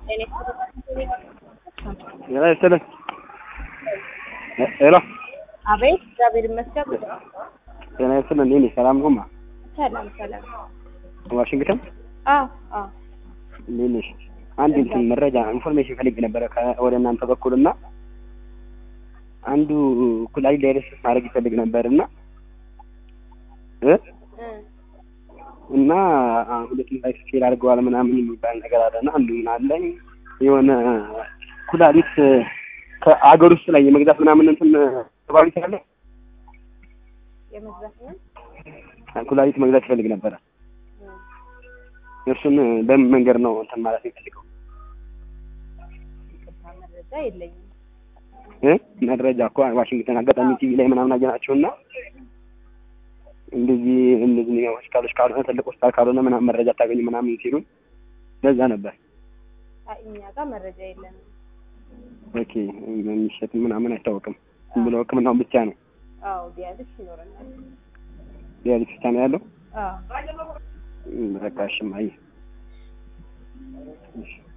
ጤና ይስጥልኝ። ሄሎ አቤት፣ እግዚአብሔር ይመስገን። ጤና ይስጥልኝ። እንዴት ነሽ? ሰላም ነውማ? ሰላም ሰላም። ዋሽንግተን አዎ አዎ። እንዴት ነሽ? አንድ እንትን መረጃ ኢንፎርሜሽን ፈልጌ ነበረ ከ- ወደ እናንተ በኩል እና አንዱ ኩላሊት ዳያሊሲስ ማድረግ ይፈልግ ነበር እና እ እ እና አ- ሁለቱም ላይ ፌል አድርገዋል ምናምን የሚባል ነገር አለና አንዱ ምን አለኝ የሆነ ኩላሊት ከአገር ውስጥ ላይ የመግዛት ምናምን እንትን ተባቢት ያለ የመግዛት ምን ኩላሊት መግዛት ይፈልግ ነበረ። እርሱን በምን መንገድ ነው እንትን ማለት የሚፈልገው ይቅርታ፣ መረጃ የለኝም። እ መረጃ እኮ ዋሽንግተን አጋጣሚ ቲቪ ላይ ምናምን አየናቸው እና እንደዚህ እንደዚህ ሆስፒታሎች ካልሆነ ትልቅ ሆስፒታል ካልሆነ ምናምን መረጃ አታገኙ ምናምን ሲሉን ለዛ ነበር። አይ፣ እኛ ጋር መረጃ የለንም። ኦኬ የሚሸጥ ምናምን አይታወቅም። ዝም ብሎ ሕክምናውን ብቻ ነው አዎ፣ ዲያሊስ ይኖረናል። ዲያሊሲስ ብቻ ነው ያለው። አዎ በቃ እሺ እማዬ እሺ